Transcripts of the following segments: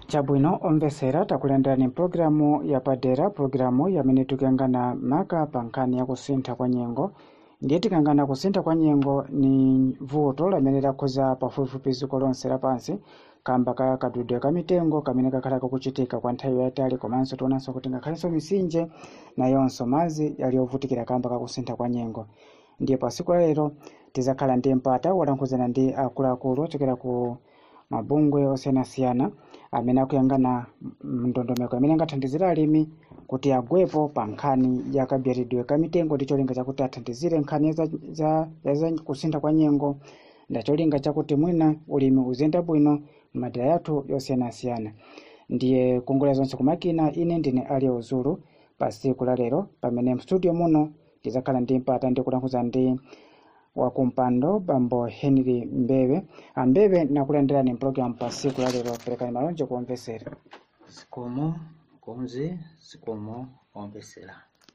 chabwino omvesera takulandirani mpulogalamu yapadera pulogalamu yamene tikuyangana maka pa nkhani ya kusintha kwa nyengo ndiye tikangana kusintha kwa nyengo ni vuto lamene lakhoza pafupifupi dziko lonse lapansi kamba ka kadudwe ka mitengo kamene kakhala kakuchitika kwa nthawi yayitali komanso tionanso kuti ngakhalenso misinje nayonso madzi yali ovutikira kamba kakusintha kwa nyengo ndiye pa siku lalero tizakhala ndi mpata wolankhuzana ndi akuluakulu ochokera ku mabungwe osiyanasiyana amene akuyangana ndondomeko imene ingathandizire alimi kuti agwepo pa nkhani ya kabyeredwe ka mitengo ndi cholinga chakuti athandizire nkhani za, za, ya za kusintha kwa nyengo nda cholinga chakuti mwina ulimi uziyenda bwino m'madera yathu yosiyanasiyana ndiye kuongolera zonse kumakina ine ndine ali uzulu pa siku la lero pamene mstudio muno tizakhala ndi mpata ndi kulankhula ndi wakumpando bambo henry mbewe ambewe nakulandirani mpulogalamu pa siku la lero perekani malonje kuomvesera zikomo konzi zikomo omvesera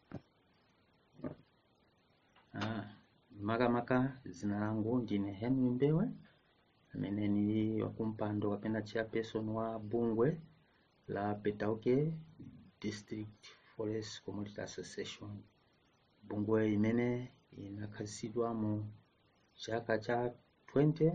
ah, makamaka zina langu ndine henry mbewe amene ni wakumpando kapena chairperson wa bungwe la petauke district forest community association bungwe imene inakhazikitsidwa mu chaka cha 20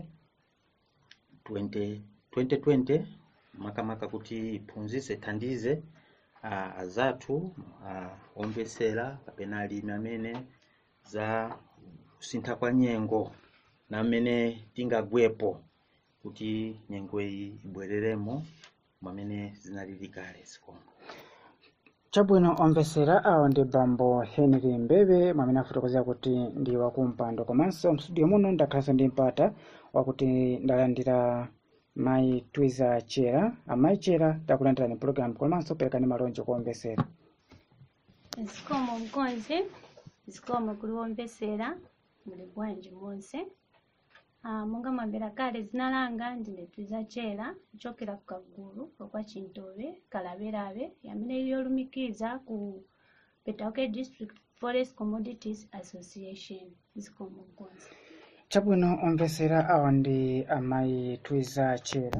20 2020 makamaka kuti iphunzitse thandize uh, azathu uh, omvesera kapena alimi amene za kusintha kwa nyengo na mmene tingagwepo kuti nyengo iyi ibwereremo mwamene zinalili kale zikomo chabwino omvesera awo ndi bambo henry mbewe mwamene afotokozera kuti ndi wakumpando komanso mstudio muno ndakhalanso ndi mpata wakuti ndalandira mayi twiza chera amayi chera takulandirani pulogalamu komanso perekani malonje kuomvesera zikomo mkonzi zikomo kuliwomvesera muli bwanji monse Ah, monga mwambira kale zina langa ndine twiza chera kuchokera ku kagulu kwa chintobe kalaberabe yamene ili yolumikiza ku petauke district forest commodities association zikomo mkonzi chabwino omvesera awo ndi amayi twiza chera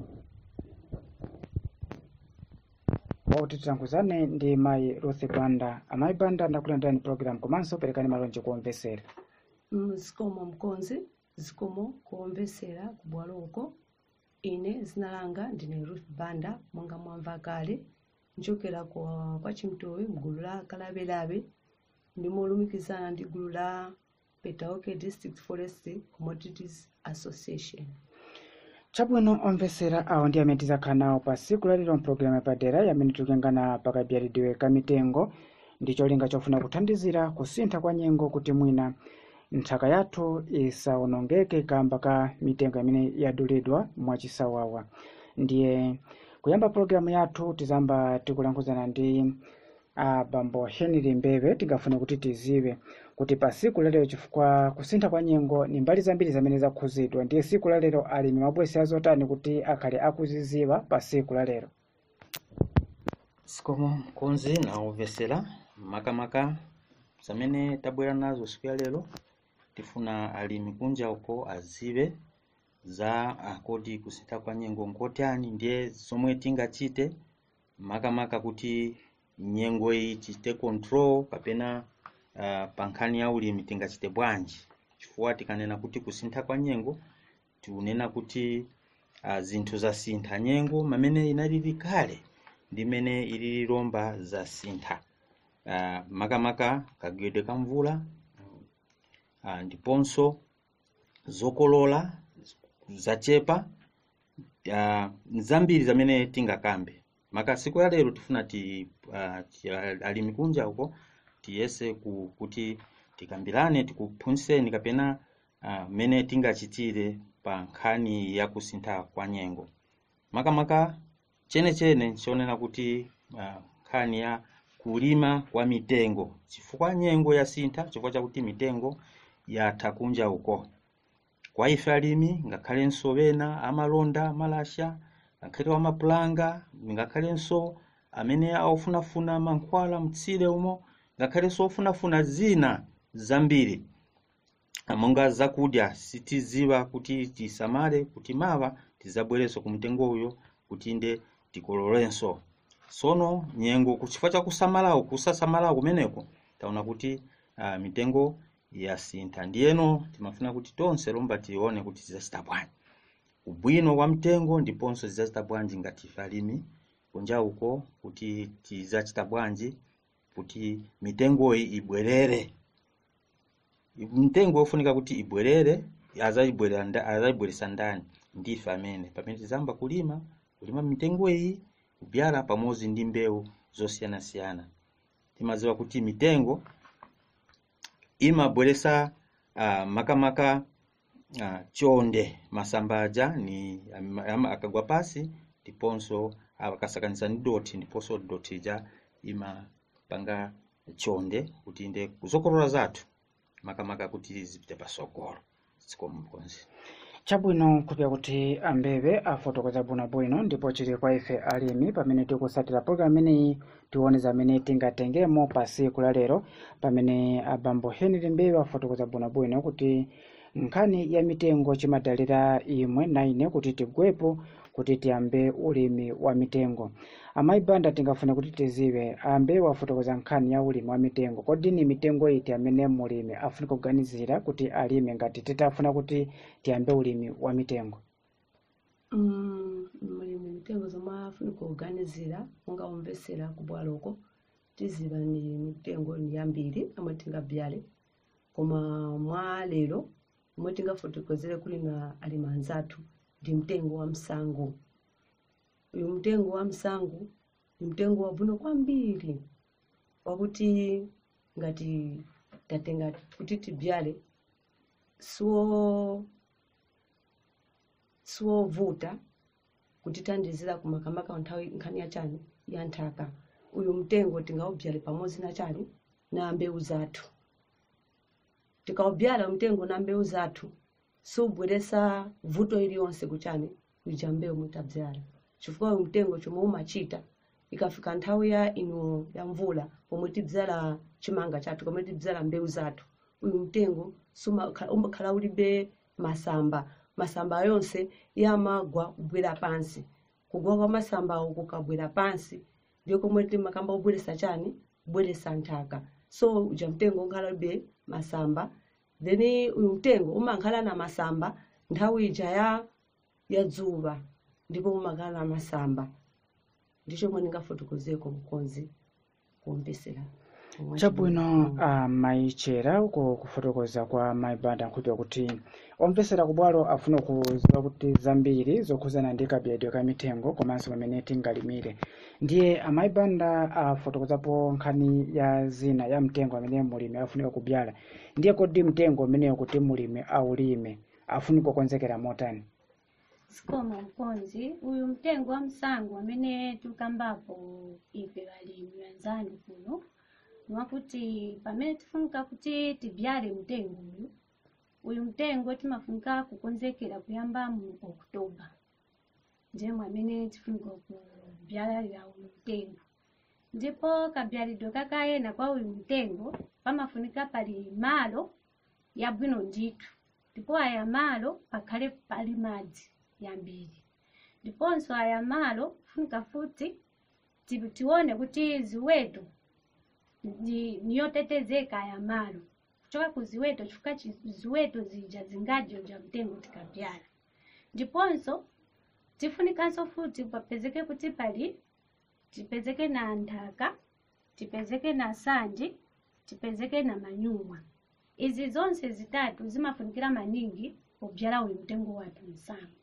wakuti titankhuzane ndi mayi ruth banda amayi banda ndakulandirani pulogalamu komanso perekani malonje kuomvesera Mm, zikomo mkonzi zikomo kuomvesera kubwalo uko ine zina langa ndine ruth banda monga mwamva kale nchokera kwa, kwa chimtowe mgulu la kalabelabe ndimolumikizana ndi gulu la petauke district forest commodities association chabwino omvesera awo ndi amene tizakhala nawo pa siku lalero mpulogalamu yapadera yamene tikuyangana pakabyeredwe ka mitengo ndi cholinga chofuna kuthandizira kusintha kwa nyengo kuti mwina nthaka yathu isawonongeke kamba ka mitengo imene yadulidwa mwachisawawa ndiye kuyamba pulogalamu yathu tizamba tikulankhuzana ndi a bambo henry mbewe tingafune kuti tiziwe kuti pa siku lalero chifukwa kusintha kwa nyengo ni mbali zambiri zimene zakhuzidwa ndiye siku lalero alimi mabwesi azotani kuti akhale akuziziwa pa siku lalero zikomo mkonzi na omvesera makamaka zamene tabwera nazo siku ya lero tifuna alimi kunja uko azive za akodi kusintha kwa nyengo nkotani ndiye zomwe tingachite makamaka kuti nyengo iyi tichite control kapena uh, pa nkhani ya ulimi tingachite bwanji chifukwa tikanena kuti kusintha kwa nyengo tikunena kuti uh, zinthu zasintha nyengo mamene inalili kale ndi mene ilili lomba zasintha uh, makamaka kagwedwe ka mvula uh, ndiponso zokolola zachepa uh, zambiri zamene tingakambe maka siku ya lero tifuna ti, uh, ti alimi kunja uko tiyese ku, kuti tikambirane tikuphunzitseni kapena uh, mene tingachitire pa nkhani ya kusintha kwa nyengo makamaka chenechene chionena kuti uh, nkhani ya kulima kwa mitengo chifukwa nyengo yasintha chifukwa chakuti mitengo yatha kunja uko kwa ife alimi ngakhalenso ena amalonda amalasha ngakhale wamapulanga ngakhalenso amene akufunafuna mankhwala mtsire umo ngakhalenso ofunafuna zina zambiri monga zakudya sitiziwa kuti tisamale kuti mawa tizabwerenso ku mtengo uyo kuti inde tikololenso sono nyengo kuchifukwa cha kusamalawo kusasamalawo kumeneko taona kuti uh, mitengo yasintha ndiyeno timafuna kuti tonse lomba tione kuti tizacita bwanji ubwino kwa mtengo ndiponso tizacita bwanji ngati ife alimi kunja uko kuti tizacita bwanji kuti mitengoyi ibwerere mtengo wofunika kuti ibwerere azayibwerera nda- azayibweresa ndani ndife amene pamene tizamba kulima kulima mitengo iyi kubyala pamodzi ndi mbewu zosiyanasiyana timadziwa kuti mitengo imabweresa uh, makamaka uh, chonde masamba aja ni ama- ama- akagwa pasi ndiponso akasakanisa ndi doti ndiponso doti ija imapanga chonde kuti inde kuzokolola zathu makamaka kuti zipite pasogolo zikomo mkonzi chabwino kupya kuti ambebe afotokoza bwinobwino ndipo chili kwa ife alimi pamene tikusatira programu imeneyi tione zamene tingatengemo pa siku la lero pamene abambo henry mbebe afotokoza bwinobwino kuti nkhani ya mitengo chimadalira imwe na ine kuti tigwepo kuti tiyambe ulimi wa mitengo amayi banda tingafuna kuti tiziwe ambe wafotokoza nkhani ya ulimi wa mitengo kodi ni mitengo iti amene mulimi afunika kuganizira kuti alime ngati titafuna kuti tiyambe ulimi wa mitengo Mm, mulimi mitengo zomwe afunika kuganizira monga umvesera kubwaloko tiziva ni mitengo ni yambiri amwe tingabyale koma mwa lero omwe tingafotokozere kuli na alimi anzathu ndi mtengo wa msango uyu mtengo wa msango ni mtengo wabwino kwambiri wakuti ngati tatenga kuti tibyale siwo siwovuta kutithandizira kumakamaka nthawi nkhani ya chani ya nthaka uyu mtengo tingaubyale pamodzi na chani na mbewu zathu tikaubyala mtengo na mbewu zathu siubweresa vuto iliyonse kuchani kuija mbewu mutabyala chifukwa uyu mtengo chomwe umachita ikafika nthawi ya ino ya mvula pomwe tibyala chimanga chathu pomwe tibyala mbewu zathu uyu mtengo sumakhala- umakhala ulibe masamba masamba yonse yamagwa kubwera pansi kugwa kwa masambawo kukabwera pansi ndiyo komwe timakamba kubweresa chani kubweresa nthaka so uja mtengo ukhalabe masamba then uyu mtengo umakhala na masamba nthawi ija ya ya dzuwa ndipo umakhala na masamba ndicho mwe ndingafotokozeko mkonzi kuombesera omwe chabwino chibwino. amayichera uko kufotokoza kwa maibanda nkhupya kuti omvesera kubwalo afuna kuziwa kuti zambiri zokhuzana ndi kabyalidwe ka mitengo komanso pamene tingalimire ndiye amaibanda afotokozapo nkhani ya zina ya mtengo amene mulimi afunika kubyala ndiye kodi mtengo umeneyo kuti mulimi aulime afunika kukonzekera motani sikoma mkonzi uyu mtengo wa msango amene tukambapo ife balimi wenzanu kuno niwakuti pamene tifunika kuti tibyale mtengo uyu uyu mtengo timafunika kukonzekera kuyamba mu oktoba ndiyemwe amene tifunika kubyalira uyu mtengo ndipo kabyalidwe kakayena kwa uyu mtengo pamafunika pali malo yabwino ndithu ndipo aya malo pakhale pali madzi yambiri ndiponso aya malo funika futi ti- tione kuti ziweto ndi- niyotetezeka aya malo kuchoka ku ziweto chifukwa chi- ziweto zija zingadyoja mtengo tikabyala ndiponso tifunikanso futi papezeke kuti pali tipezeke na nthaka tipezeke na sanji tipezeke na manyumwa izi zonse zitatu zimafunikira maningi pobyala uyu mtengo wathu msango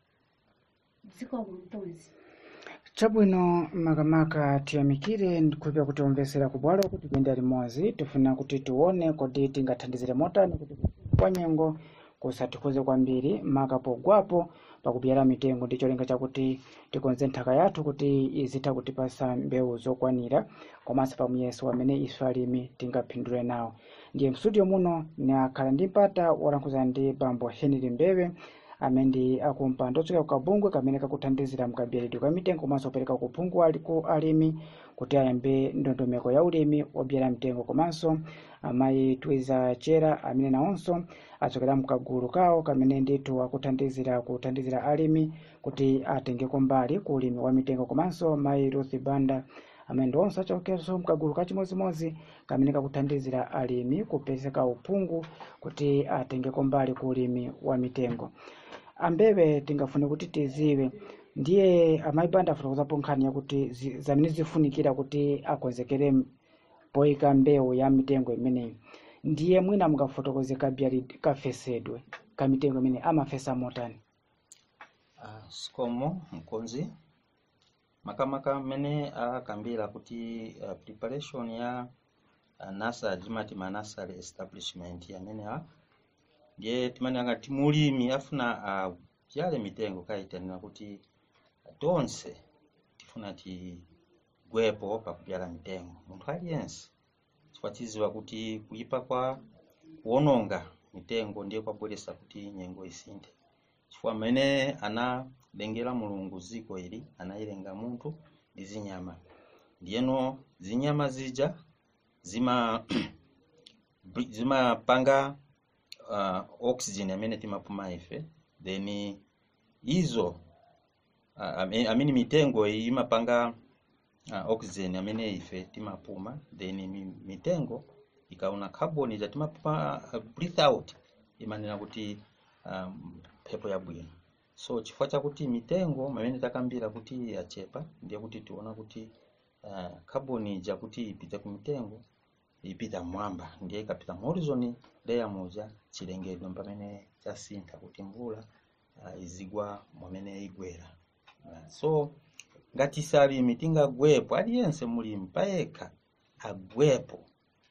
dziko mumpunzi chabwino makamaka tiyamikire kupya kuti omvesera kubwalo kuti tiyende limodzi tifuna kuti tione kodi tingathandizire motani kuti kwa nyengo kusatikhuze kwambiri maka pogwapo pakubyala mitengo ndi cholinga chakuti tikonze nthaka yathu kuti izitha kutipasa mbewu zokwanira komanso pamuyeso wamene ife alimi tingaphindule nawo ndiye mstudio muno ni akhala ndi mpata wolankhula ndi bambo henry mbebe amene ndi akumpando ochokera ku kabungwe kamene kakuthandizira mkabiyaridwe ka mitengo komanso kupereka kuphungu ali ku alimi kuti ayambe ndondomeko ya ulimi obyera mtengo komanso amayi twiza chera amene nawonso achokera mkagulu kawo kamene ndithu akuthandizira kuthandizira alimi kuti atengeko mbali ku ulimi wa mitengo komanso mayi ruth banda amene ndiwonso achokeranso mkagulu kachimozimozi kamene kakuthandizira alimi kupezeka uphungu kuti atengeko mbali ku ulimi wa mitengo ambewe tingafune kuti tiziwe ndiye amayi banda afotokozapo nkhani yakuti zi- zamene zifunikira kuti akonzekere m- poyika mbewu ya mitengo imeneyi ndiye mwina mungafotokoze kabyali kafesedwe ka mitengo imene amafesa motani Ah, sikomo mkonzi makamaka mmene akambira kuti uh, preparation ya uh, nursery timati ma nursery establishment amene a ndiye timati angati mulimi afuna abyale mitengo kayitanira kuti tonse tifuna tigwepo pakubyala mitengo munthu aliyense chifukwa tiziwa kuti kuyipa kwa kuwononga mitengo ndiye kwabweretsa kuti nyengo isinthe chifukwa mmene analengera mulungu dziko ili anayilenga munthu ndi zinyama ndiyeno zinyama zija zima zimapanga uh, oxygen amene timapuma ife then izo uh, ame- amene mitengo iyi imapanga uh, oxygen amene ife timapuma then mi- mitengo ikaona carbon ija timapuma uh, breathe out imanena kuti um, mphepo yabwino so chifukwa chakuti mitengo mamene takambira kuti yachepa ndiye kuti tiona kuti uh, carbon ija kuti ipite ku mitengo ipita mmwamba ndiye ikapita mu horizon layer muja chilengedwe pamene chasintha kuti mvula uh, izigwa mwamene igwera uh, so ngati salimi tingagwepo aliyense mulimi payekha agwepo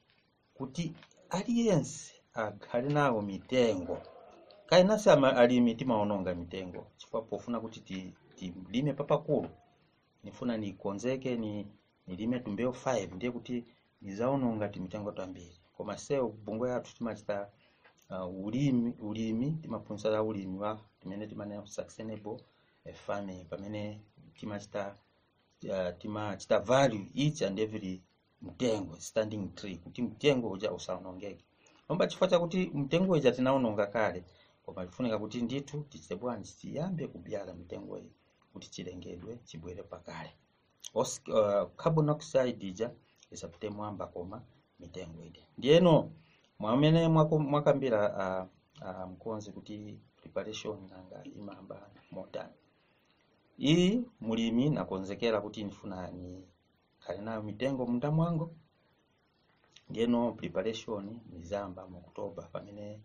kuti aliyense akhale nawo mitengo kainasi ama- alimi timaononga mitengo chifukwa pofuna kuti ti- tilime papakulu nifuna nikonzeke ni nilime tumbewu 5 ndiye kuti nizaononga timitengo tambiri koma sewu bungwe yathu timachita uh, ulimi ulimi timaphunzitsa za ulimi wa timene timanena sustainable eh, farming pamene timachita uh, timachita value each and every mtengo standing tree kuti mtengo uja usaonongeke omba chifukwa chakuti mtengo uja tinaononga kale koma lifunika kuti ndithu tichite bwanji tiyambe kubyala mitengo iyi kuti chilengedwe chibwere pakale Os, uh, carbon dioxide ija isapite mwamba koma mitengo ide ndiyeno mwamene mwako- mwakambira uh, uh, mkonzi kuti preparation nanga imamba motani iyi mulimi nakonzekera kuti ndifuna nikhale nayo mitengo munda mwango ndiyeno preparation nizamba mu oktoba pamene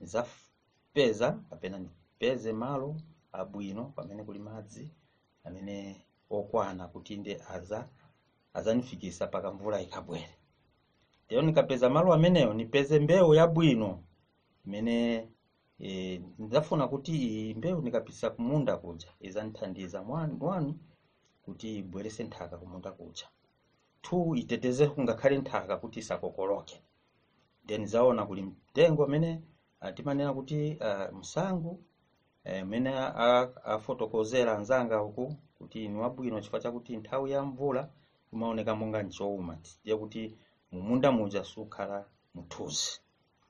nizapeza kapena nipeze malo abwino pamene kuli madzi amene okwana kuti nde aza azanifikisa paka mvula ikabwere ndiyeno nikapeza malo ameneyo nipeze mbewu yabwino imene e, ndidafuna kuti iyi mbewu nikapisa kumunda kuja izandithandiza mwani mwani kuti ibwerese nthaka kumunda kuja two iteteze ngakhale nthaka kuti isakokoloke then zaona kuli mtengo amene ah, timanena kuti uh, msangu eh, amene a- afotokozera anzanga uku kuti ni wabwino chifukwa chakuti nthawi ya mvula imaoneka monga nchowuma ndiye kuti mumunda muja sukhala muthuzi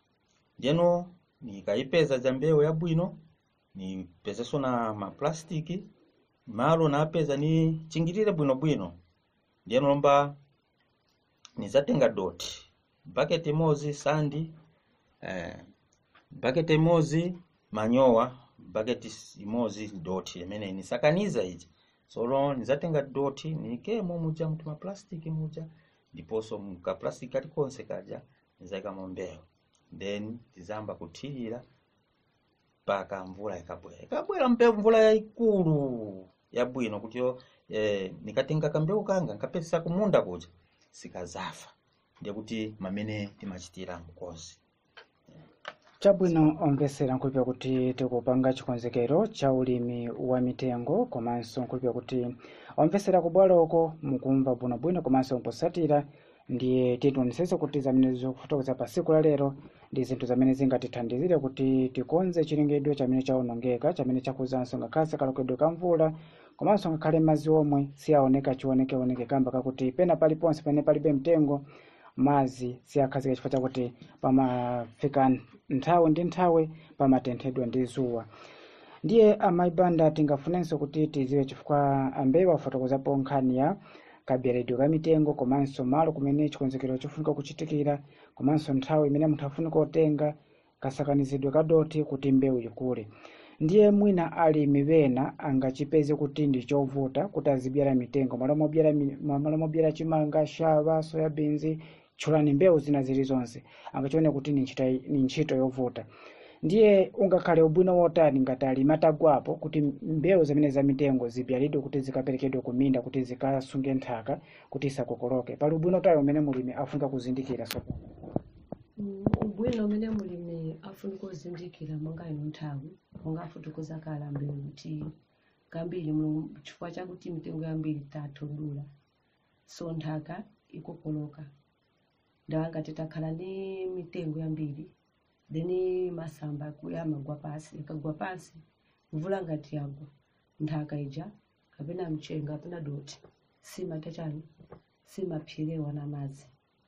ndiyeno nikayipeza ja mbewu yabwino nipezeso na maplastiki malo napeza ni chingirire bwinobwino ndiyeno lomba nizatenga doti bucket imodzi sandi eh, bucket imodzi manyowa bucket s- imodzi doti imene nisakaniza iji solo nizatenga doti nikemo muja mtu maplastiki muja ndiponso mkaplastiki kalikonse kaja nizayikamo mbewu then tizamba kuthirira mpaka mvula ikabwera ikabwera mbewu mvula yayikulu yabwino kutiyo eh, nikatenga kambewu kanga nkapeza kumunda kuja sikazafa ndiye kuti mamene timachitira mkozi chabwino omvesera nkhulupira kuti tikupanga chikonzekero cha ulimi wa mitengo komanso nkhulupira kuti omvesera kubwaloko mukumva bwinobwino komanso mposatira ndiye titionetsetse kuti zamene zikufotokoza pa tsiku la lero ndi zinthu zamene zingatithandizire kuti tikonze chilengedwe chamene chawonongeka chamene chakuzanso ngakhale kalokedwe ka mvula komanso ngakhale madzi omwe siyaoneka chionekeoneke kamba kakuti pena paliponse pamene palibe mtengo madzi siyakhazika chifukwa chakuti pamafika nthawi ndi nthawi pamatenthedwa ndi zuwa ndiye amayi banda tingafunenso kuti tiziwe chifukwa ambewu afotokozapo nkhani ya kabyeredwe ka mitengo komanso malo kumene chikonzekero chofunika kuchitikira komanso nthawi imene munthu afunika kutenga kasakanizidwe ka doti kuti mbewu ikule ndiye mwina alimi bena angachipeze kuti ndi chovuta kuti azibyala mitengo malo mobyala mi- malo mobyala chimanga shava soyabins tchulani mbewu zina zilizonse angachione kuti ni ntchito- ni ntchito yovuta ndiye ungakhale ubwino wotani ngati alimi atagwapo kuti mbewu zimene za mitengo zibyalidwe kuti zikaperekedwe ku minda kuti zikasunge nthaka kuti isakokoloke pali ubwino utali umene mulimi afunika kuzindikira so Mm, ubwino umene mulimi afunika kuzindikira monga ino nthawi monga afotokoza kale ambewu kuti kambiri mulungu chifukwa chakuti mitengo yambiri tatodula so nthaka ikokoloka ndawanga titakhala ndi mitengo yambiri then masamba aku- amagwa pasi ikagwa pasi mvula ngati yagwa nthaka ija kapena mchenga kapena doti simata chani simaphirewa na madzi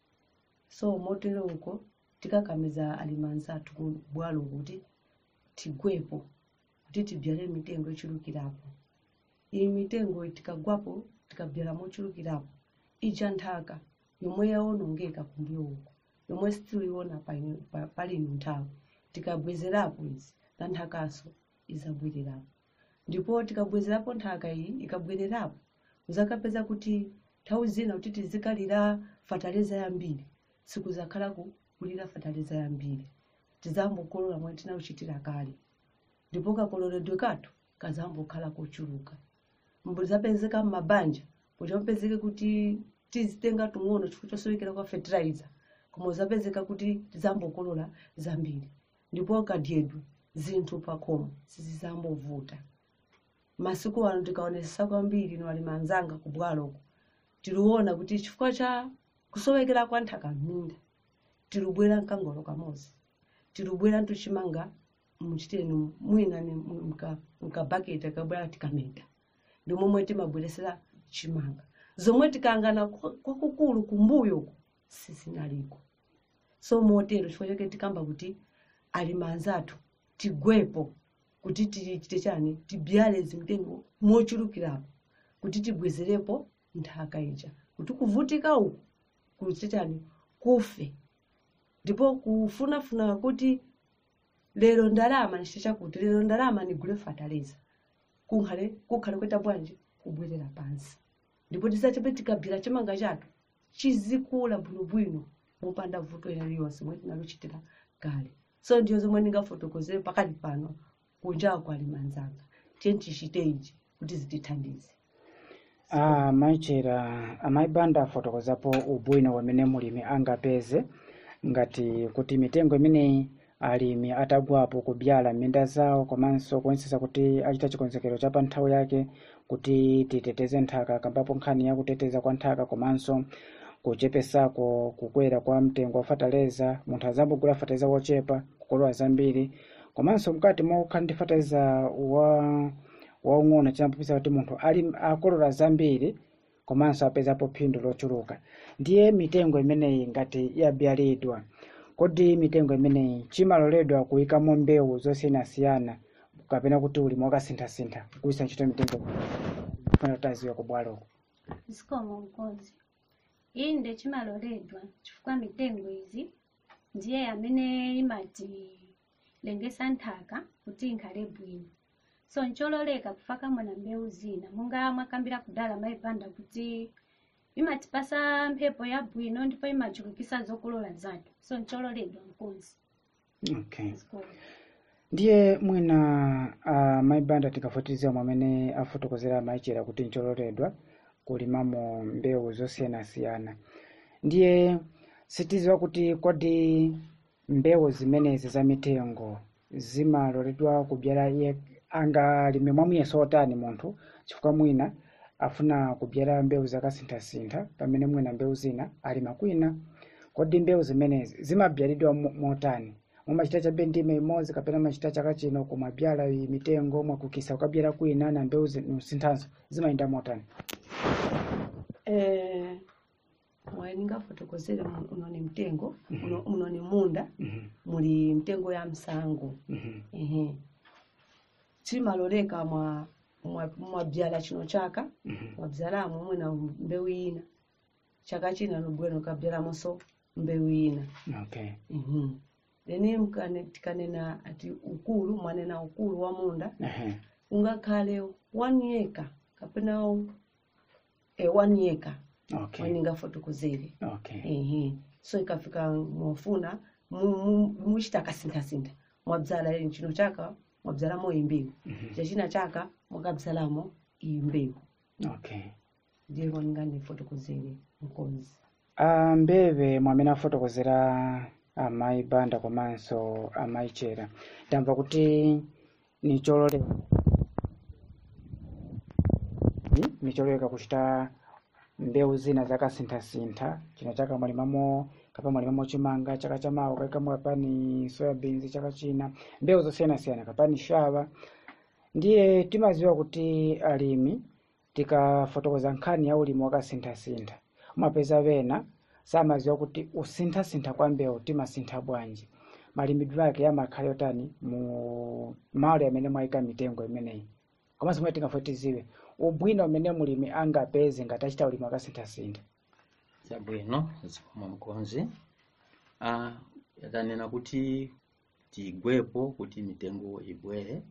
so motero uko tikakamiza alimi anzathu ku bwalo kuti tigwepo kuti tibyale mitengo ichulukirapo iyi mitengo tikagwapo tikabyala mochulukirapo ija nthaka yomwe yawonongeka kumbuyo uko yomwe sitiliona paino- pa- pali ino nthawi tikabwezerapo izi na nthakaso izabwererapo ndipo tikabwezerapo nthaka iyi ikabwererapo uzakapeza kuti nthawi zina kuti tizikalira fataliza yambiri sikuzakhala ku- kulira fataliza yambiri tizambokolola mwe tinauchitira kale ndipo kakololedwe kathu kazambokhala kochuluka mbuzapezeka mmabanja kuti mapezeke kuti tizitenga tung'ono chifukwa chosowekera kwa fertilizer koma uzapezeka kuti tizambokolola zambiri ndipo kadyedwe zinthu pakhomo sizizambovuta masiku ano tikaonesesa kwambiri ino alimi anzanga ku bwaloko tiliona kuti chifukwa cha kusowekera kwa nthaka m'minda tilibwera mkangolo kamodzi tilibwera ntuchimanga muchiteni mwina ni mka- mkabaketi akabwera tikameta ndi momwe timabweresera chimanga zomwe tikangana kwa- kwakukulu kumbuyo uko sizinaliko so motero chifukwa chake tikamba kuti alimi anzathu tigwepo kuti tichite chani tibyale zimtengo mochulukirapo kuti tibwezerepo nthaka ija kuti kuvutika uku kuchite chani kufe ndipo kufunafuna kuti lero ndalama nchite chakuti lero ndalama nigule fataliza kunkhale kukhale kweta bwanji kubwerera pansi ndipo tisachepe tikabyala chimanga chathu chizikula bwinobwino mopanda vuto ina liyonse mwe tinaluchitira kale so ndiyo zomwe ndingafotokozere pakali pano kunjawa kwa alimi anzanga tiye tichite ichi kuti zitithandize Ah, maichera amaibanda afotokozapo ubwino wamene mulimi angapeze ngati kuti mitengo imeneyi alimi atagwapo kubyala m'minda zawo komanso kuonetsetsa kuti achita chikonzekero cha pa nthawi yake kuti titeteze nthaka kambapo nkhani ya kuteteza kwa nthaka komanso kuchepesako kukwera kwa mtengo wa fataleza munthu azambogula fataleza wochepa kukolola zambiri komanso mkati mokhala ndi fataleza wa waung'ono chinampupisa kuti munthu ali akolola zambiri komanso apezapo phindu lochuluka ndiye mitengo imeneyi ngati yabyalidwa kodi mitengo imeneyi chimaloledwa kuyikamo mbewu zosiyanasiyana kapena kuti ulimi wakasinthasintha kugwiritsa ntchito mitengo funa kuti aziwe kubwaloko zikomo mkonzi inde chimaloledwa chifukwa mitengo izi ndiye amene imatilengesa nthaka kuti inkhale bwino so nchololeka kufaka na mbewu zina monga mwakambira kudala maipanda kuti imatipasa mphepo yabwino ndipo imachulukisa zokolola zathu so nchololeka mkonzi okay zikomo ndiye mwina uh, maibanda tikafotokozera mwamene afotokozera maichera kuti nchololedwa kulimamo mbewu zosiyanasiyana ndiye sitiziwa kuti kodi mbewu zimenezi za mitengo zimaloledwa kubyala iye angalime mwamuyeso otani munthu chifukwa mwina afuna kubyala mbewu zakasinthasintha pamene mwina mbewu zina alima kwina kodi mbewu zimenezi zimabyalidwa mo- motani mumachita chabe ndime imodzi kapena machita chaka chino kumabyala iyi mitengo mwakukisa kukabyala kwina na mbewu nosinthanso zimayenda motani eh, mwayi ningafotokozere mu- uno ni mtengo uno, uno ni munda Mhm, muli mtengo ya msango mhm, ehe chimaloleka mwa mwa- mwabyala chino chaka mhm. mwabyalamo mwina mbewu ina chaka china nobwera ukabyalamonso mbewu ina okay Mhm. then mkane- tikanena ati ukulu mwanena ukulu wa munda Ehe, ungakhale one acre kapena eh, one acre okay mweningafotokozere okay ehe so ikafika mwafuna mu- mu- muchita kasinthasintha mwabzala ili chino chaka mwabzalamo imbewu Mhm, chachina chaka mwakabzalamo imbewu okay ndiye mwaninganifotokozere mkonzi Ah, mbeve mwamene afotokozera amayi banda komanso amayi chera ndamva kuti ni chololeka Ni- ni chololeka kuchita mbewu zina zakasinthasintha chino chaka mwalimamo kapa mwalimamo chimanga chaka chamawa kaikamo kapani soyabins chaka china mbewu zosiyanasiyana kapani shava ndiye timaziwa kuti alimi tikafotokoza nkhani ya ulimi wakasinthasintha umapeza vena samaziwa kuti usinthasintha kwa mbewu timasintha bwanji malimidwe ake amakhala yotani mu malo amene mwayika mitengo imeneyi komanso mwe tingafoti tiziwe ubwino umene mulimi angapeze ngati achita ulimi wakasinthasintha chabwino zikomo mkonzi ah, yatanena kuti tigwepo kuti mitengo ibwere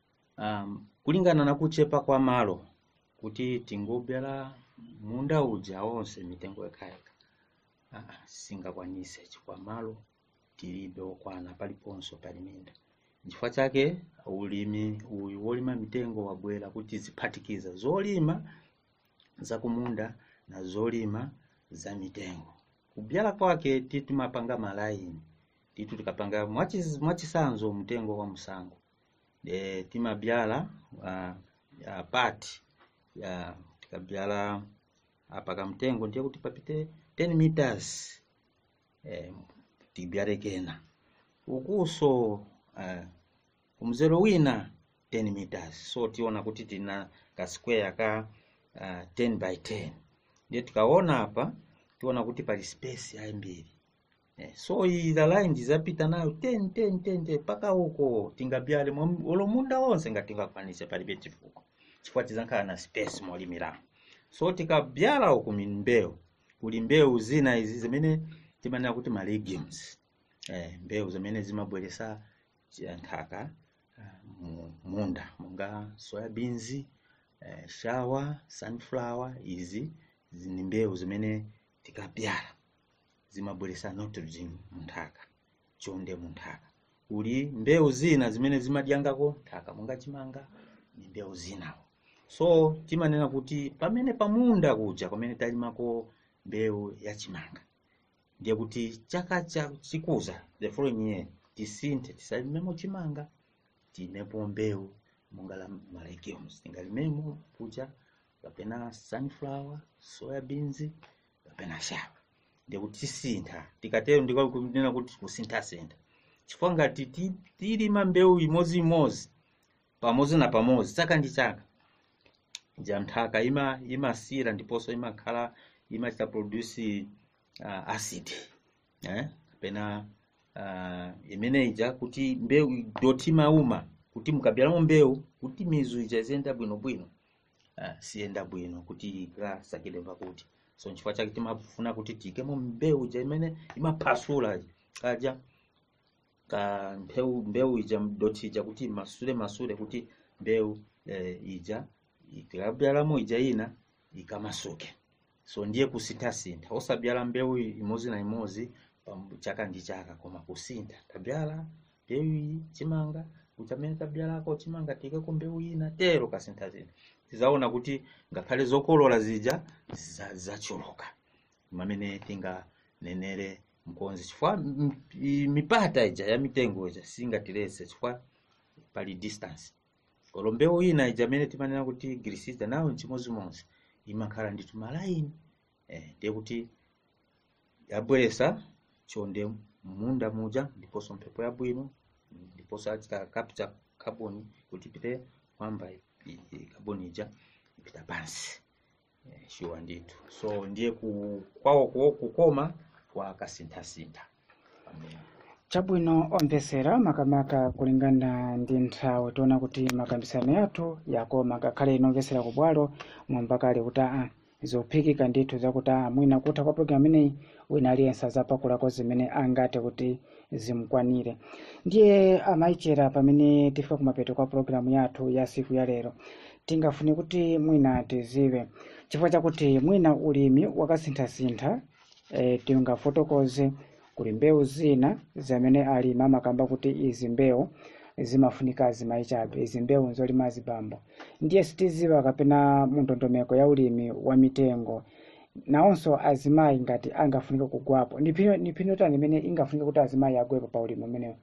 um, kulingana na kuchepa kwa malo kuti tingobyala munda uja wonse mitengo yekayeka ah, singakwanise chifukwa malo tilibe okwana paliponso pali minda nchifukwa chake ulimi uyu wolima mitengo wabwera kuti ziphatikiza zolima zakumunda na zolima za mitengo kubyala kwake titu timapanga malaini titu tikapanga mwachiz- mwachisanzo mtengo wa msango e, timabyala uh, uh, pati ya tikabyala apa kamtengo ndiye kuti papite 10 meters eh, tibyale kena ukuso uh, kumzero wina 10 meters so tiona kuti tina ka square ka uh, 10 by 10 ndiye tikaona apa tiona kuti pali space yaimbiri eh, so ila line tizapita nayo 10 10 10 10 paka huko tingabyale mwa- ulo munda wonse ngatingakwanise palibe chifukwa chifukwa tizankhala na space molimira so tikabyala uku mimbewu kuli mbewu zina izi zimene timanena kuti ma legumes eh, mbewu zimene zimabweresa chi- nthaka ah, mu munda monga soyabins eh, shawa sunflower izi izi ni mbewu zimene tikabyala zimabweresa nitrogen munthaka chonde munthaka kuli mbewu zina zimene zimadyangako nthaka monga chimanga ni mbewu zinawo so timanena kuti pamene pamunda kuja pamene talimako mbewu ya chimanga ndiye kuti chaka cha chikuza the following year tisinthe tisalimemo chimanga tinepo mbewu monga la ma legumes tingalimemo kuja kapena sunflower soyabins kapena shawa ndiye kuti tisintha tikatero ndikunena kuti kusinthasintha chifukwa ngati ti- tilima mbewu imodzimodzi pamodzi na pamodzi chaka ndi chaka ja nthaka ima imasira ndiponso imakhala imachita produce uh, acid eh? kapena uh, imene ija kuti mbewu doti mauma kuti mukabyalamo mbewu kuti mizu ija iziyenda bwinobwino uh, siyenda bwino kuti ikasakire pakuti so nchifukwa chake timafuna kuti tiyikemo mbewu ija imene imaphasula kaja ka mbewu mbewu ija doti ija kuti masule masule kuti mbewu eh, ija tikabyalamo ija ina ikamasuke so ndiye kusinthasintha osabyala mbewu imodzi na imodzi pam- chaka ndi chaka koma kusintha tabyala mbewu iyi chimanga kuti amene tabyalako chimanga tiyikeko mbewu ina tero kasinthasintha tizaona kuti ngakhale zokolola zija za- zachuluka mamene tinganenere mkonzi chifukwa m- i- mipata ija ya mitengo ija singatilese chifukwa pali distance olo mbewu ina ija amene timanena kuti grisida nayo nchimodzimodzi imakhala ndithu malayini eh, ndiye kuti yabweresa chonde munda muja ndiponso mphepo yabwino ndiponso achita capture carbon kuti ipite kwamba i- i- carbon ija ipita pansi eh, shuwa ndithu so ndiye ku, kwawo ku- kukoma kwa kasinthasintha pamene chabwino omvesera makamaka kulingana ndi nthawi tiona kuti makambisano athu yakoma ngakhale ino omvesera ku bwalo mwamva kale kuti aa zophikika ndithu zakuti aa mwina kutha kwa programu imeneyi wina aliyense azapakulako zimene angate kuti zimukwanire ndiye amayichera pamene tifika kumapeto kwa programu yathu ya siku ya lero tingafune kuti mwina tiziwe chifukwa chakuti mwina ulimi wakasinthasintha e, tingafotokoze kuli mbewu zina zamene alimi amakamba kuti izi mbewu zimafunika azimayi chabe izi mbewu nzolima azibambo ndiye sitiziwa kapena mundondomeko ya ulimi wa mitengo nawonso azimayi ngati angafunike kugwapo ni phino tani imene ingafunike kuti azimayi agwepo pa ulimi umenewu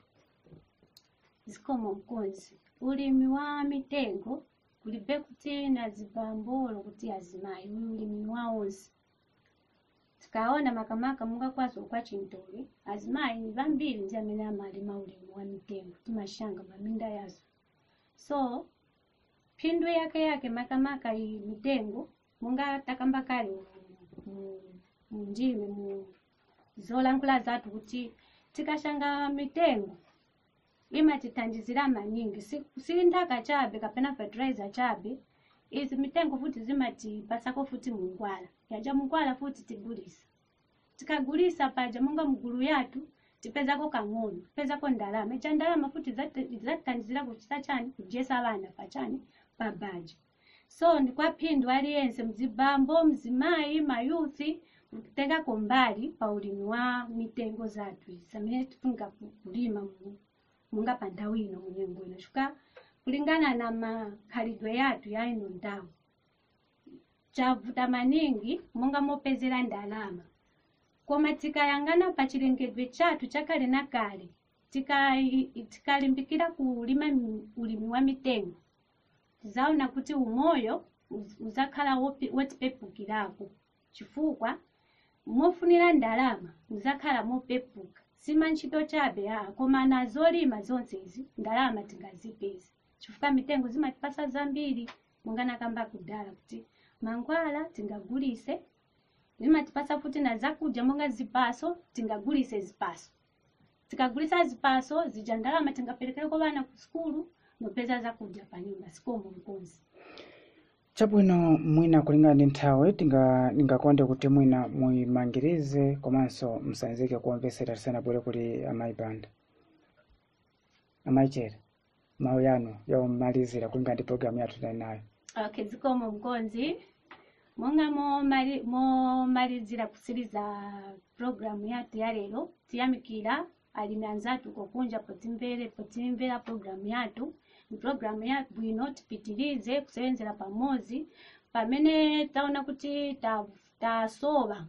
zikomo mkonzi ulimi wa mitengo kulibe kuti na zibambolo kuti azimayi uyu ulimi ni wawonse tikaona makamaka mungakwazi kwa chintoli azimayi ni vambiri ndi amene amalima ulimi wa mitengo timashanga maminda yazo so phindu yake yake makamaka iyi mitengo munga takamba kale mu- mu- mundime mu zolankhula zathu kuti tikashanga mitengo imatithandizira maningi si, si nthaka chabe kapena fertilizer chabe izi mitengo futi zimatipasako futi mungwala yaja mungwala futi tigulisa tikagulisa paja monga mgulu yathu tipezako kang'ono tipezako ndalama icha ndalama futi zati- zatithandizira kuchita chani kudyesa vana pachani pa baja so ndikwaphindu aliyense mzibambo mzimayi mayuthi kutengako mbali pa ulimi wa mitengo zathu izi amene tifunga ku- kulima mu- munga pa nthawi ino munyengo ino chifukwa kulingana na makhalidwe yathu ya ino nthawi chavuta maningi monga mopezera ndalama koma tikayang'ana pa chilengedwe chathu chakale na kale tikai- tikalimbikira kulima mi- ulimi wa mitengo tizaona kuti umoyo uz- uzakhala wopi- wotipepukirako chifukwa mofunira ndalama muzakhala mopepuka sima ntchito chabe aa koma na zolima zonsezi ndalama tingazipeza chifukwa mitengo zimatipasa zambiri munganakamba kudala kuti mangwala tingagulise zimatipasa futi na zakudya monga zipaso tingagulise zipaso tikagulisa zipaso zija ndalama tingaperekereko vana ku sukulu nopeza zakudya pa nyumba sikomo mkonzi chabwino mwina kulingana ndi nthawi tinga ningakonde kuti mwina muyimangirize komanso msanzike kuomvesera tisanabwere kuli amayi banda amayi chere mawu yanu yomalizira kulingana ndi programu yathu tali nayo okay zikomo mkonzi monga momali- momalizira kusiriza programu yathu ya lero tiyamikira alimi anzathu kokunja potimvere potimvera programu yathu ni programu yabwino tipitirize kusevenzera pamodzi pamene taona kuti ta- tasowa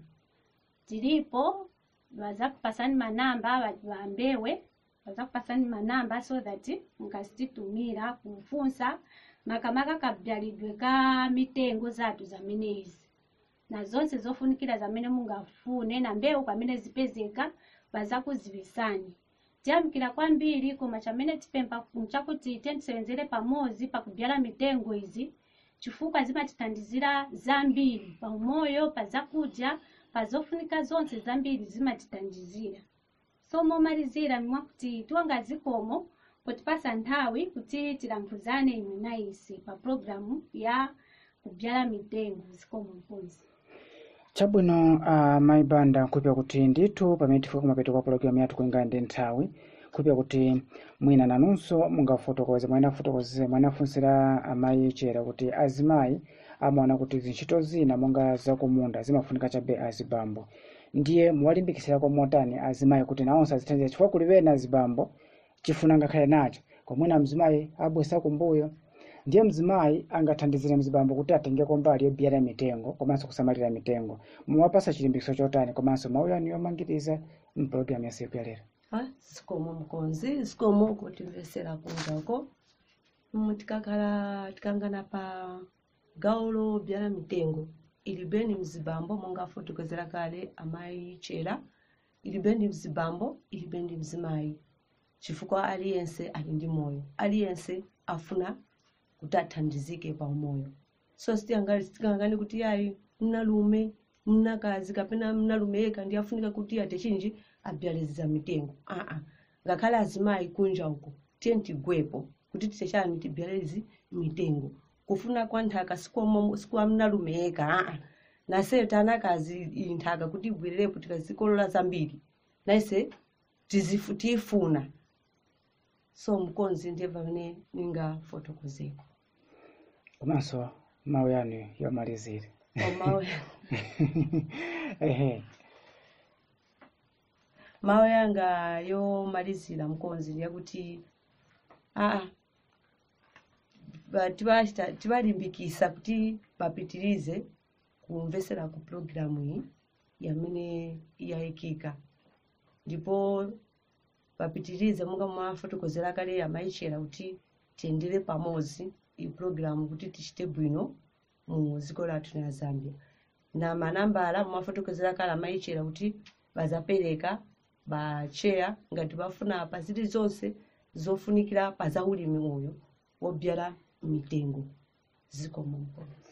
tilipo vazakupasani manamba va- vambewe vazakupasani manamba so that mukazititumira kufunsa makamaka kabyalidwe ka mitengo zathu zamenezi na zonse zofunikira zamene mungafune na mbewu pamene zipezeka vazakuzivisani tiyamikira kwambiri koma chamene tipempha nchakuti tisevenzere pamodzi pakubyala mitengo izi chifukwa zimatithandizira zambiri pa umoyo pa zakudya pa zofunika zonse zambiri zimatithandizira so momalizira mwakuti tiwanga zikomo potipasa nthawi kuti tilankhuzane inu na ise pa programu ya kubyala mitengo zikomo mkonzi chabwino uh, mayi banda kupya kuti ndithu pamene tifika kumapeto kwa pologalamu yathu kulingana ndi nthawi kupya kuti mwina nanunso mungafotokoze mwanafotokoze mwanafunsira amayi chera kuti azimayi amaona kuti zintchito zina monga zakumunda zimafunika chabe azibambo ndiye muwalimbikitsirako motani azimayi kuti nawonso azithandiza chifukwa kuli wena azibambo chifuna ngakhale nacho komwena mzimayi abwesa kumbuyo ndiye mzimayi angathandizire mzibambo kuti atengeko mbali yobyala mitengo komanso kusamalira mitengo muwapasa chilimbikitso chotani komanso mawu yanu yomangiriza mpulogalamu ya siku ya lero Ah, zikomo mkonzi zikomo kutimvesera kunjako Mm, tikakhala tikangana pa gawo lobyala mitengo ilibeni mzibambo monga afotokozera kale amayi chera ilibeni mzibambo ilibeni mzimayi chifukwa aliyense ali ndi moyo aliyense afuna kuti athandizike pa umoyo so sitiyangani sitikangani kuti ayi mnalume mnakazi kapena mnalume yekha ndi afunika kuti ate chinji abyaliza mitengo aa ngakhale azimayi kunja uko tiye tigwepo kuti tisechani tibyalezi mitengo kufuna kwa nthaka sikuwa sikuwa mnalume yekha aa naseyo tanakazi iyi nthaka kuti ibwererepo tikazikolola zambiri naise tizifu tiyifuna so mkonzi ndiye pamene ningafotokozeko komanso mawu yanu yomalizira Mawu- ehe mawu yanga yomalizira mkonzi ndiyakuti aa ba- tibachita- tibalimbikisa kuti bapitirize kumvesera ku pulogalamu iyi yamene yayikika ndipo bapitirize monga mwafotokozera kale amayichera kuti tiyendere pamodzi iyi pulogalamu kuti tichite bwino mu dziko lathu la zambia na manambala mwafotokozera kale amayichera kuti bazapereka bacheya ngati bafuna pa zilizonse zofunikira pa zaulimi uyu wobyala mitengo zikomo mkonzi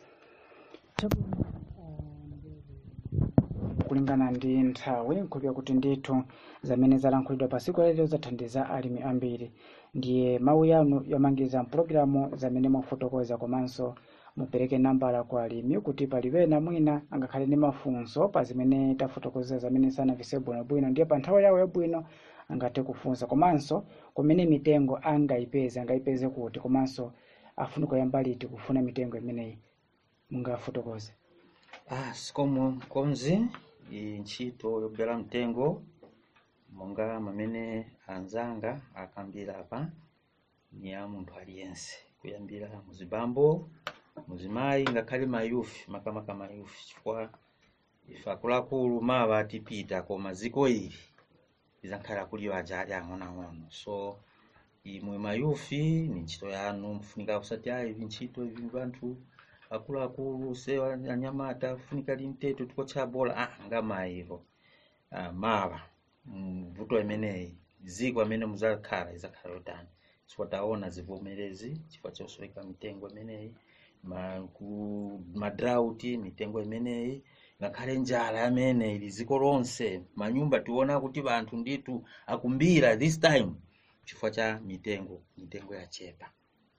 kulingana ndi nthawi nkhulupira kuti ndithu zamene zalankhulidwa pa tsiku lero zathandiza alimi ambiri ndiye mawu yanu yomangiza mpulogalamu zamene mwafotokoza komanso mupereke nambala kwa alimi kuti palipena mwina angakhale ndi mafunso pa zimene tafotokoza zamene sanavise bwinobwino ndiye pa nthawi yawo yabwino angathe kufunsa komanso kumene mitengo angayipeze angayipeze kuti komanso afuna kuyamba liti kufuna mitengo imeneyi mungafotokoze Ah, sikomo mkonzi iyi ntchito yobyala mtengo monga mamene anzanga akambira apa ni ya munthu aliyense kuyambira muzibambo muzimayi ngakhale mayufi makamaka mayufi chifukwa ife akuluakulu mawa tipita koma ziko ili lizankhala kuliyo aja ali ang'onoang'ono so imwe mayufi ni ntchito yanu mfunika kusati ayi ivi ntchito ivi vanthu akuluakulu se anyamata funika limteto tikotcha bola ah ngamayiro ah, mawa mvuto imeneyi ziko amene muzakhala izakhala yotani chifukwa taona zivomerezi chifukwa chosoweka mitengo imeneyi ma, ku, madrauti mitengo imeneyi ngakhale njala yamene ili ziko lonse manyumba tiona kuti vanthu nditu akumbira this time chifukwa cha mitengo mitengo yachepa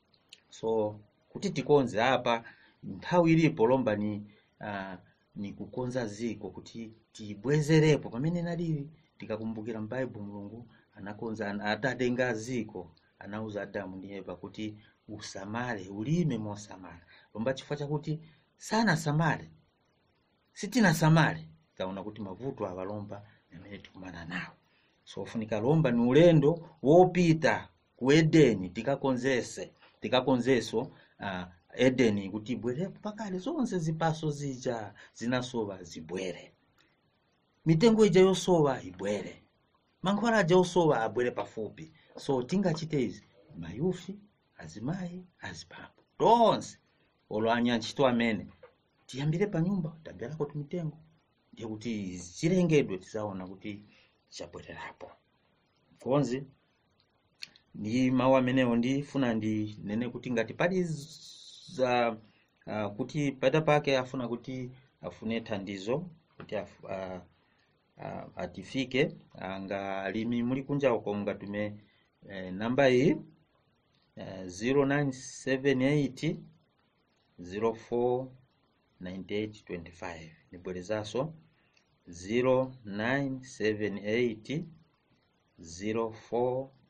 so kuti tikonze apa nthawi ilipo lomba ni uh, ni kukonza ziko kuti tibwezerepo pamene nalili tikakumbukira m'baibu mulungu anakonza ana- atatenga ziko anauza adamu ndi eva kuti usamale ulime mosamala lomba chifukwa chakuti sanasamale sitinasamale taona kuti mavuto awa lomba amene tikumana nawo so funika lomba ni ulendo wopita ku edeni tikakonzese tikakonzeso uh, edeni kuti ibwerepo pakale zonse zipaso zija zinasowa zibwere mitengo ija yosowa ibwere mankhwala aja osowa abwere pafupi so tingachite izi mayufi azimayi azibambo tonse olo anyantchito amene tiyambire pa nyumba tabyalako timitengo ndiye kuti chilengedwe tizaona kuti chabwererapo konzi ndi mawu amenewo ndifuna ndinene kuti ngati pali za uh, kuti pata pake afuna kuti afune thandizo kuti af, uh, uh, atifike anga alimi muli kunja uko mungatume eh, namba iyi eh, 0978 04 9825 nibwerezaso 0978 04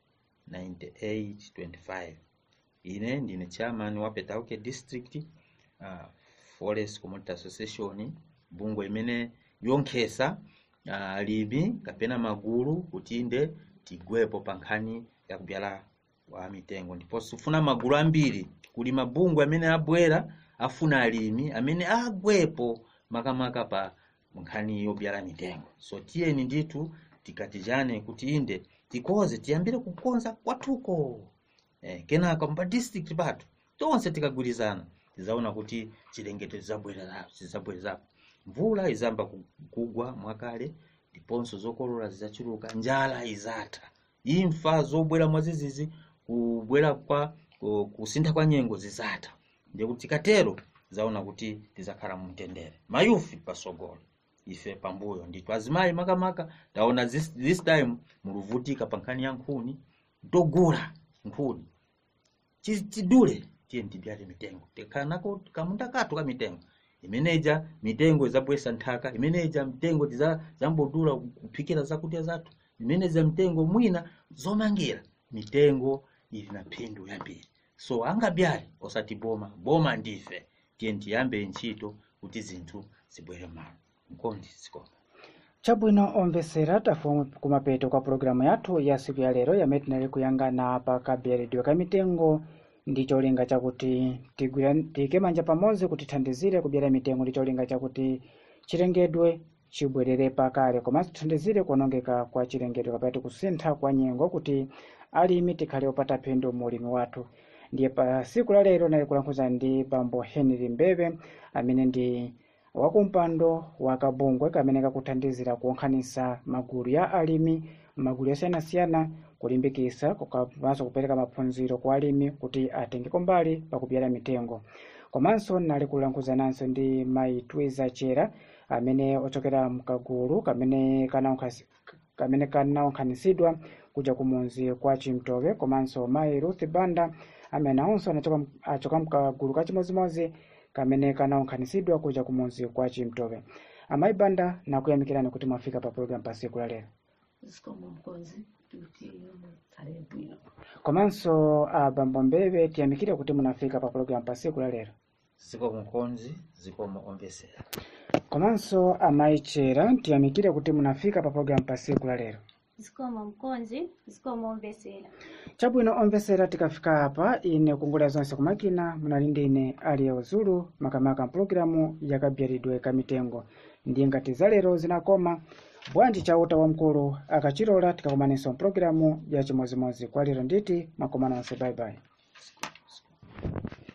9825 ine ndine chairman wa petauke district uh, forest community association bungwe imene yonkhesa uh, alimi kapena magulu kuti inde tigwepo pa nkhani ya kubyala wa mitengo ndipo sifuna magulu ambiri kuli mabungwe amene abwera afuna alimi amene agwepo makamaka pa nkhani yobyala mitengo so tiyeni ndithu tikatijane kuti inde tikoze tiyambire kukonza kwathuko eh, kenaka mpa district pathu tonse tikagwirizana tizaona kuti chilengedwe chidzabwererapo chidzabwererapo mvula izamba ku- kugwa mwakale ndiponso zokolola zidzachuluka njala izatha imfa zobwera mwazizizi kubwera kwa ku- kusintha kwa nyengo zizatha ndiye kuti tikatero zaona kuti tizakhala mumtendere mayufi pasogolo ife pambuyo ndithu azimayi makamaka taona this, this time muluvutika pa nkhani ya nkhuni togula nkhuni Chi- tidule tiye tibyale mitengo tikhala nako kamunda kathu ka mitengo imeneja mitengo izabwesa nthaka imeneja mitengo tiza- zambodula kuphikira zakudya zathu imeneja mitengo mwina zomangira mitengo ili na phindu yambiri so angabyale osati boma boma ndife tiye tiyambe ntchito kuti zinthu zibwere malo mkondi zikoma chabwino omvesera tafuna kumapeto kwa pulogalamu yathu ya siku ya lero yamene tinali kuyangana pa kaberedwe ka mitengo ndi cholinga chakuti tigwira- tiyike manja pamodzi kuti tithandizire kubyala mitengo ndi cholinga chakuti chilengedwe chibwerere pakale komanso tithandizire kuonongeka kwa chilengedwe kapati kusintha kwa nyengo kuti alimi tikhale opata phindu mu ulimi wathu ndiye pa siku la lero nali kulankhula ndi bambo henry mbeve amene ndi wakumpando wa kabungwe kamene kakuthandizira kuonkhanisa magulu ya alimi magulu yosiyanasiyana kulimbikisa komanso kupereka maphunziro kwa alimi kuti atengeko mbali pakubyala mitengo komanso nali kulankhuzananso ndi mayi twiza chera amene ochokera mkagulu kamene kanaonkhasi- kamene kanaonkhanisidwa kuja kumunzi kwa chimtove komanso mayi ruth banda amene awonso anachoka achoka mkagulu kachimozimozi kamene kanaonkhanisidwa kuja kumunzi kwa chimtove amayi banda nakuyamikirani kuti mwafika pa program pa siku la lero zikomo mkonzi kuti mukhale bwino komanso abambo mbeve tiyamikire kuti munafika pa program pa siku la lero zikomo mkonzi zikomo omvesera komanso amayi chera tiyamikire kuti munafika pa program pa siku la lero zikomo mkonzi zikomo omvesera chabwino omvesera tikafika apa ine kungulira zonse kumakina munali ndi ine aliye zulu makamaka mpulogalamu yakabyalidwe kamitengo ndiye ngati za lero zinakoma bwanji chauta wamkulu akachilola tikakomanenso mpulogalamu ya chimozimozi kwa lero nditi makomano onse bye bye